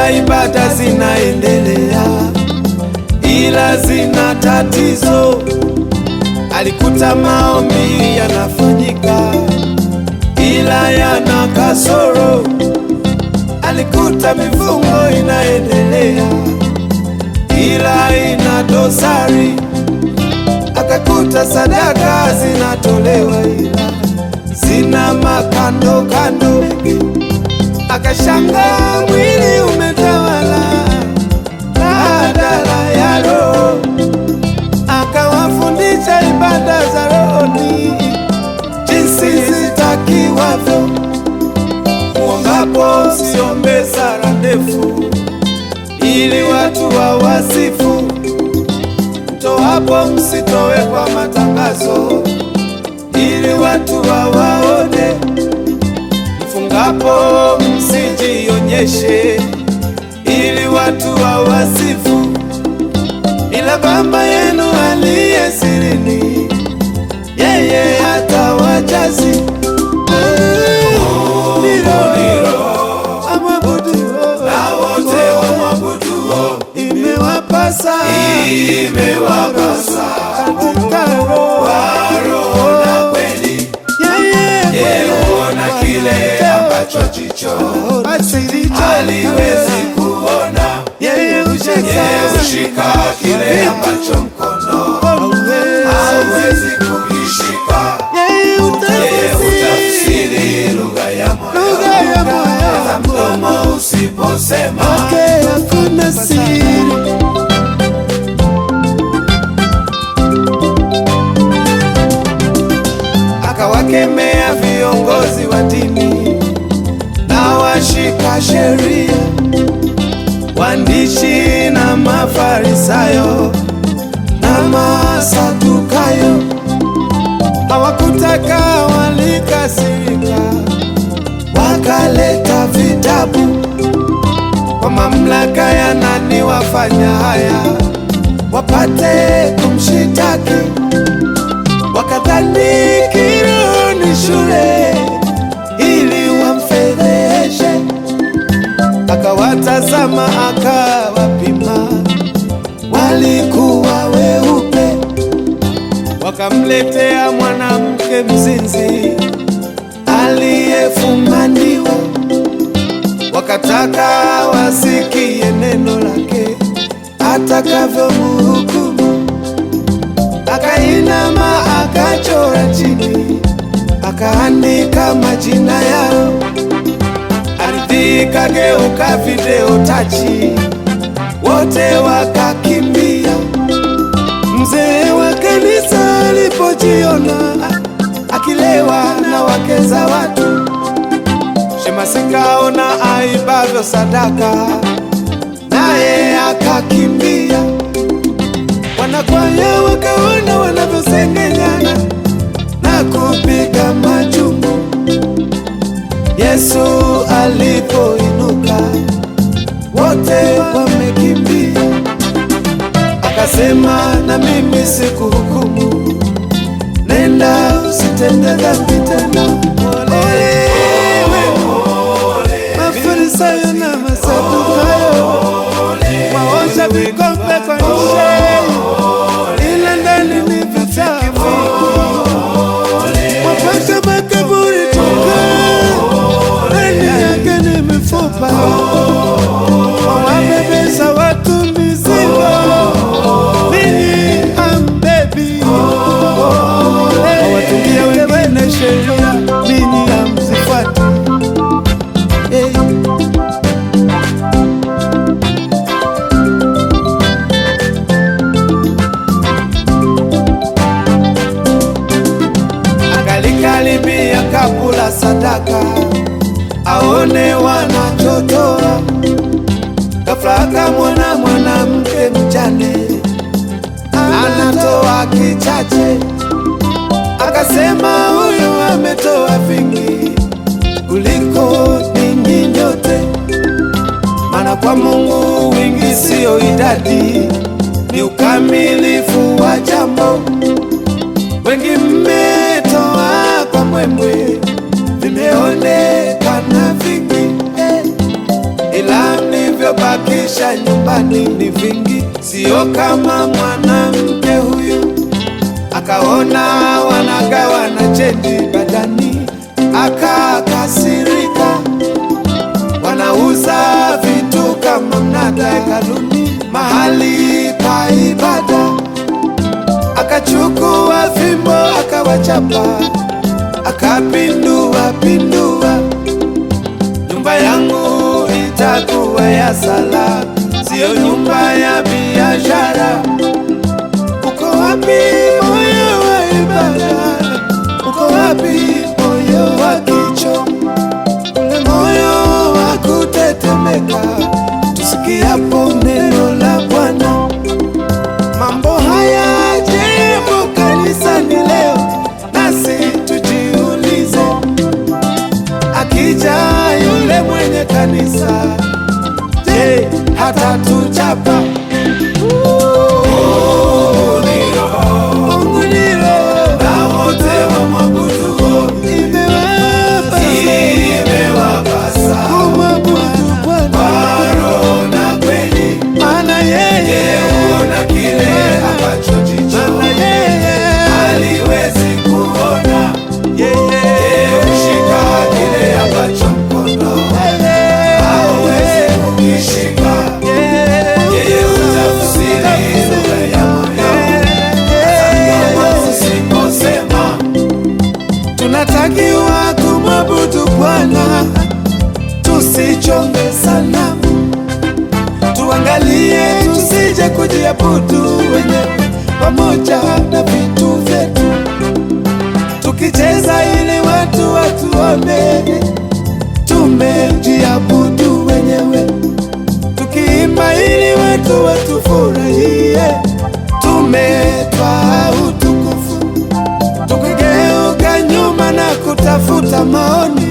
ila ibada zinaendelea, ila zina tatizo. Alikuta maombi yanafanyika, ila yana kasoro. Alikuta mifungo inaendelea, ila ina dosari. Akakuta sadaka zinatolewa, ila zina makando kando. Akashanga mwili umetawala badala ya roho. Akawafundisha ibada za rohoni jinsi zitakiwavyo. Muombapo msiombe sala ndefu, ili watu wawasifu. Mtoapo msitowe kwa matangazo, ili watu wawaone. Mfungapo msijionyeshe, ili watu wawasifu. Ila Baba yenu aliye sirini, yeye atawajazi imewapasa Imewapasa katika roho na kweli yeye huona kile ambacho jicho asilicho haliwezi kuona, yeye ushika hushika kile ambacho mkono hauwezi kukishika. yeye Yeye utafsiri hutafsiri lugha ya moyo, lugha ya hata moyo mdomo usiposema. wake hakuna siri. Akawakemea viongozi wa dini na washika sheria, waandishi na Mafarisayo na Masadukayo. Hawakutaka, walikasirika, wakaleta vitabu kwa mamlaka ya nani wafanya haya, wapate kumshitaki. Wakadhani kiroho ni shule, ili wamfedheshe. Akawatazama, akawapima, walikuwa weupe. Wakamletea mwanamke mzinzi aliyefumaniwa wakataka wasikie neno lake atakavyomhukumu. Akainama akachora chini, akaandika majina yao. Ardhi ikageuka video tachi, wote wakakimbia. Mzee wa kanisa alipojiona akilewa na wake za watu Shemasi kaona aibavyo sadaka, naye akakimbia. Wanakwaya wakaona wanavyosengenyana na kupiga majumbu. Yesu alipoinuka, wote wamekimbia. Akasema, na mimi sikuhukumu, nenda usitende dhambi tena. Ole wenu Mafarisayo na Masadukayo waosha vikombe kwa nje, ila ndani ni vichafu. Wapasha makaburi tukaa, ndani yake ni mifupa. Wawabebesha watu mizigo, ninyi hambebi. Wawatungia wengine sheria, ninyi hamzifuati. Hey. Akalikaribia kabula sadaka, aone wanachotoa. Ghafla akamwona mwanamke mjane anatoa kichache, akasema huyu ametoa vingi kuliko ninyi nyote, maana kwa Mungu wingi siyo idadi, ni ukamilifu wa jambo. Wengi mmetoa kwa mwemwe, vimeonekana vingi eh, ila mlivyopata ndani ni vingi, sio kama mwanamke huyu akaona wanagawa na chendi badani, akakasirika. Wanauza vitu kama mnada hekaluni, mahali pa ibada. Akachukua fimbo akawachapa, akapindua pindua, nyumba yangu itakuwa ya sala, siyo nyumba ya biashara. Uko wapi moyo wa ibada? Uko wapi moyo wa kicho? Ule moyo wa kutetemeka tusikiapo neno la Bwana. Mambo haya jibu kanisani leo, nasi tujiulize, akija yule mwenye kanisa, je, hatatuchapa? Mungu ni roho, na wote wamwabuduo imewapa imewapasa kumwabudu Bwana, kwa roho na kweli, maana yeye, huona kile ambacho jicho maana yeye, haliwezi kuona. yeye, Kushika kile ambacho mkono hauwezi kukishika. Yeye hutafsiri lugha ya moyo. Kama usiposema tunatakiwa kumwabudu Bwana, tusichonge sanamu, tuangalie tusije kujiabudu wenyewe pamoja na vitu vyetu, tukicheza ili watu watuone tumejiabudu wenyewe, tukiimba ili watu watufurahie tumetwaa utukufu tukigeuka nyuma na kutafuta maoni